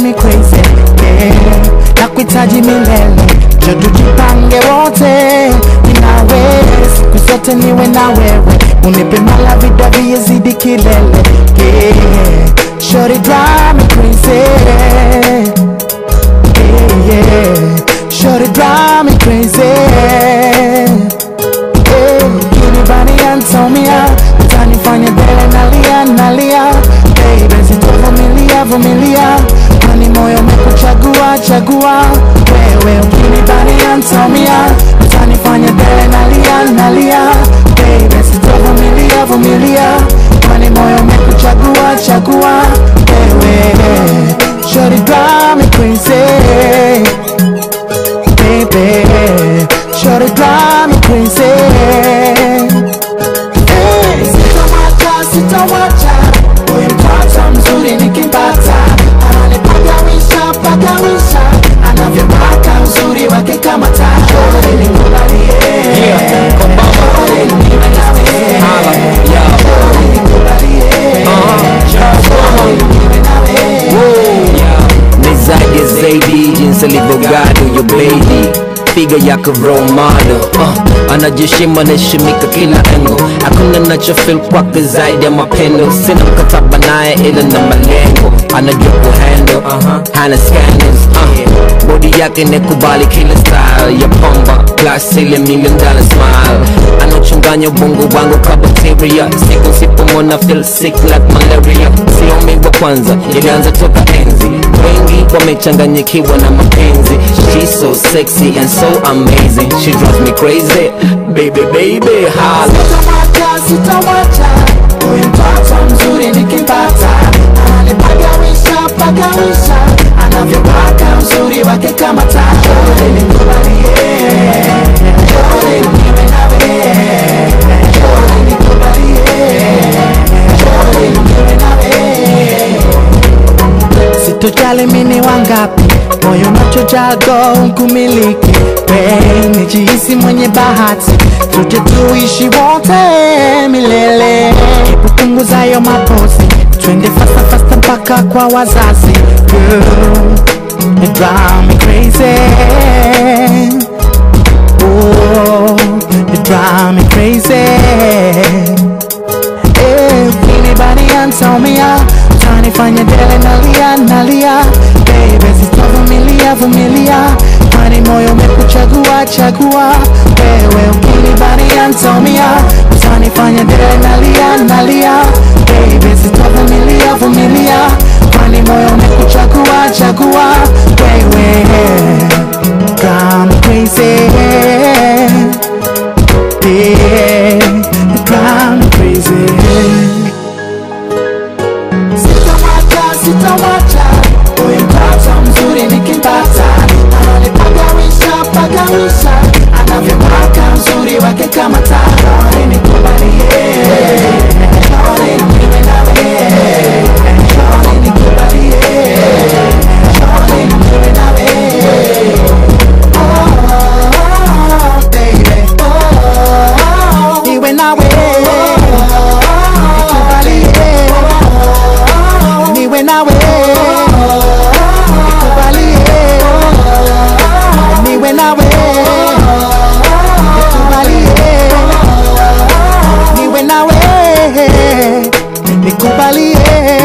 me crazy yeah. na kuhitaji milele jo tujipange wote ninawe siku zote niwe na wewe unipe mala vida viyezidi kilele yeah. Shorty drive me crazy yeah, yeah. Shorty drive me crazy Kinibani antomia utanifanya dele nalia nalia baby sitovumilia vumilia kwani moyo umekuchagua chagua wewe ukinibani antomia utanifanya dele nalia nalia baby sitovumilia vumilia kwani moyo umekuchagua chagua wewe Shorty drive me crazy baby Shorty drive me crazy Hey, Sitawacha, sitawacha Huyu mtoto mzuri nikimpata Ananipagawisha, pagawisha Anavyopaka uzuri wake kama taa Shorty nikubalie Shorty niwe nawe Shorty nikubalie Shorty niwe nawe nizaje zaidi jinsi alivyogado yo baby figa yako romano uh, anajishima naheshimika kila engo hakuna nachofil kwake zaidi ya mapendo sina mkataba naye ila na malengo anajua kuhendo uh, hana scandals uh, bodi yake nekubali kila style ya pamba plus ile million dollar smile anachanganya ubongo wangu ka bacteria siku sipomona feel sick like malaria siomi wa kwanza ilianza toka enzi wengi wamechanganyikiwa na mapenzi she's so sexy and so amazing she drives me crazy baby baby hala Sitawacha, sitawacha Huyu mtoto mzuri nikimpata Ananipagawisha, pagawisha Anavyopaka uzuri wake kama taa Shorty nikubalie Shorty niwe nawe Shorty nikubalie Shorty niwe nawe sitojali mini wangapi moyo nachojago nkumiliki we nijihisi mwenye bahati tuje tuishi wote milele kupunguza yo mapozi twende fasta fasta mpaka kwa wazazi Girl, it drive me crazy oh, it drive me crazy Anybody antomia utanifanya dele nalia nalia baby sitavumilia vumilia kwani moyo umekuchagua chagua wewe ukinibani antomia utanifanya dele nalia nalia baby sitavumilia vumilia kwani moyo umekuchagua chagua wewe Drive me crazy yeah, you drive me crazy Sitawacha, sitawacha Huyu mtoto mzuri nikimpata Ananipagawisha, pagawisha Anavyopaka uzuri wake kama taa Shorty nikubalie Shorty niwe nawe Shorty nikubalie Shorty niwe nawe Oh, baby Oh, niwe nawe Nikubalie niwe nawe nikubalie niwe nawe nikubalie niwe nawe nikubalie